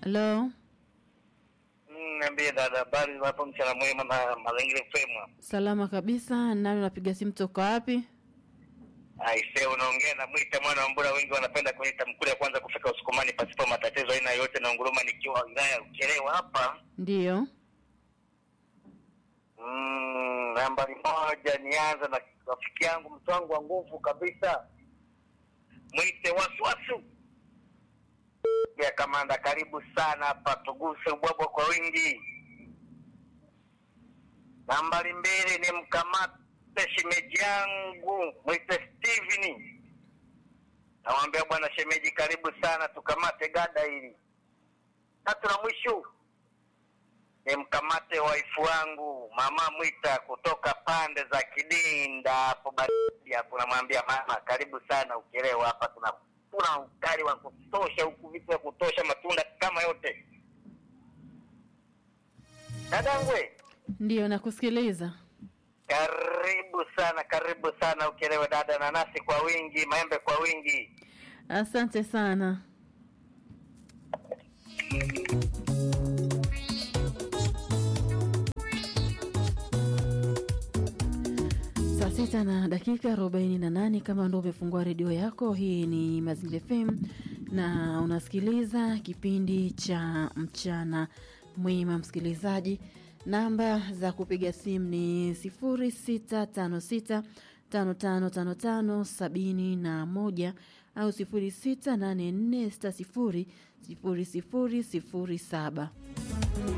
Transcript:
Halo, Mm, Niambie dada, habari za hapo mchana mwema na mazingira fema. salama kabisa. Nani unapiga simu toka wapi? Aise, unaongea na Mwita mwana wa Mbura, wengi wanapenda kuniita mkule ya kwanza kufika Usukumani pasipo matatizo aina yote, na nguruma nikiwa wilaya ya Ukerewe hapa. Ndiyo, Mm, nambari moja, nianza na rafiki yangu mtu wangu wa nguvu kabisa, mwite wasiwasu ya kamanda. Karibu sana hapa, tuguse ubwabwa kwa wingi. Nambari mbili ni mkamate shemeji yangu mwite Steven, namwambia bwana shemeji, karibu sana, tukamate gada hili. Tatu na mwisho ni mkamate waifu wangu mama Mwita kutoka pande za Kidinda hapo baridi hapo, namwambia mama, karibu sana Ukerewe hapa, tuna tuna ukali wa kutosha huku, vitu vya kutosha, matunda kama yote. Dadangwe, ndiyo, nakusikiliza. karibu sana, karibu sana Ukerewe dada, nanasi kwa wingi, maembe kwa wingi. Asante sana. Saa sita na dakika arobaini na nane kama ndo umefungua redio yako, hii ni Mazingira FM na unasikiliza kipindi cha mchana mwema. Msikilizaji, namba za kupiga simu ni sifuri sita tano sita tano tano tano tano sabini na moja au sifuri sita nane nne sita sifuri sifuri sifuri sifuri saba.